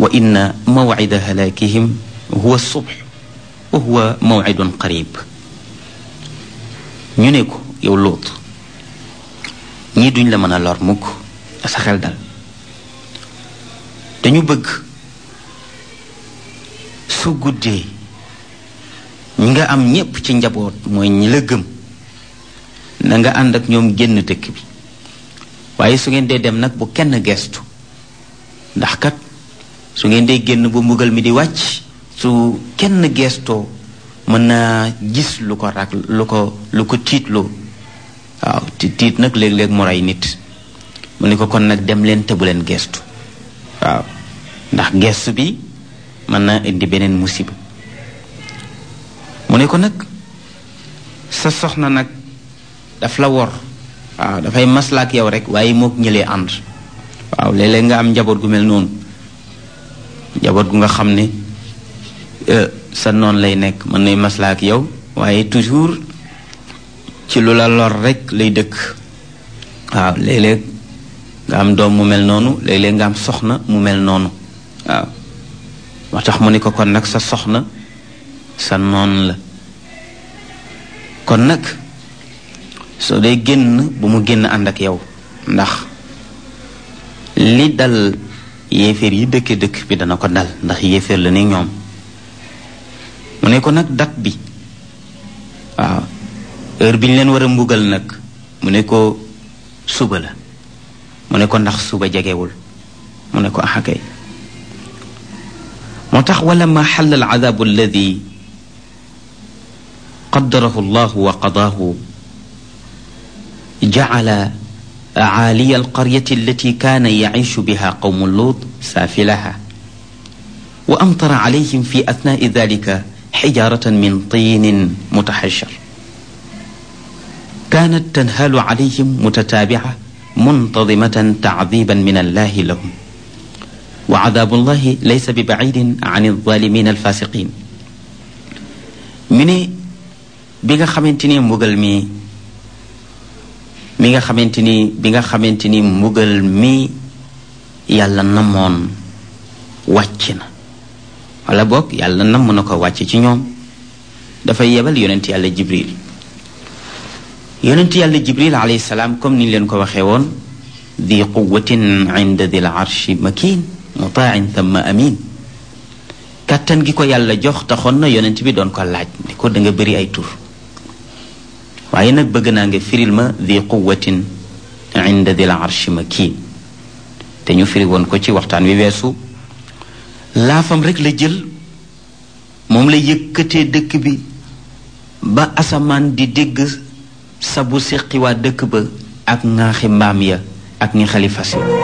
wa inna mawcida halaakihim huwa subx wa huwa mawcidun qarib ñu ne ko yow Luut ñii duñ la mën a lor mukk sa xel dal dañu bëgg su guddee ñi nga am ñépp ci njaboot mooy ñi la gëm na nga ànd ak ñoom génn dëkk bi waaye su ngeen dee dem nag bu kenn gestu ndax kat su ngeen dee génn bu mbugal mi di wàcc su kenn gestoo mën naa gis lu ko rak lu ko lu ko tiitloo waaw ti tiit nag léeg-léeg mu rey nit mu ne ko kon nag dem leen te bu leen gestu waaw ndax gestu bi mën naa indi beneen musiba mu ne ko nag sa soxna nag daf la wor waaw dafay maslaak yow rek waaye mook ñëlee ànd waaw léeg-léeg nga am njaboot gu mel noonu njaboot gu nga xam ne sa noon lay nekk mën nay maslaak yow waaye toujours ci lu la lor rek lay dëkk waaw léeg-léeg nga am doom mu mel noonu léeg-léeg nga am soxna mu mel noonu waaw moo tax mu ne ko kon nag sa soxna sa noon la kon nag soo dee génn bu mu génn ànd ak yow ndax li dal yéeféer yi dëkke dëkk bi dana ko dal ndax yéeféer la ni ñoom mu ne ko nag dat bi waaw heure bi ñu leen war a mbugal nag mu ne ko suba la mu ne ko ndax suba jegewul mu ne ko axakay moo tax wala ma xal al adabu alladi qaddarahu llahu wa qadaahu jacala عالي القرية التي كان يعيش بها قوم لوط سافلها وأمطر عليهم في أثناء ذلك حجارة من طين متحجر كانت تنهال عليهم متتابعة منتظمة تعذيبا من الله لهم وعذاب الله ليس ببعيد عن الظالمين الفاسقين من بيغا خامتيني مبغل مي mi nga xamante ni bi nga xamante ni mbugal mi yàlla namoon wàcc na wala boog yàlla namm na ko wàcc ci ñoom dafay yebal yonent yàlla jibril yonent yàlla jibril alayhi salaam comme ni leen ko waxee woon di quwatin inda dil arshi makin mutain thumma amin kàttan gi ko yàlla jox taxoon na yonent bi doon ko laaj ni ko da nga bëri ay tur waaye nag bëgg naa nga firil ma di quwatin inda dil arshi makin te ñu firi woon ko ci waxtaan wi weesu laafam rek la jël moom la yëkkatee dëkk bi ba asamaan di dégg sabu séqi waa dëkk ba ak ŋaaxi mbaam ya ak ñi xalifa si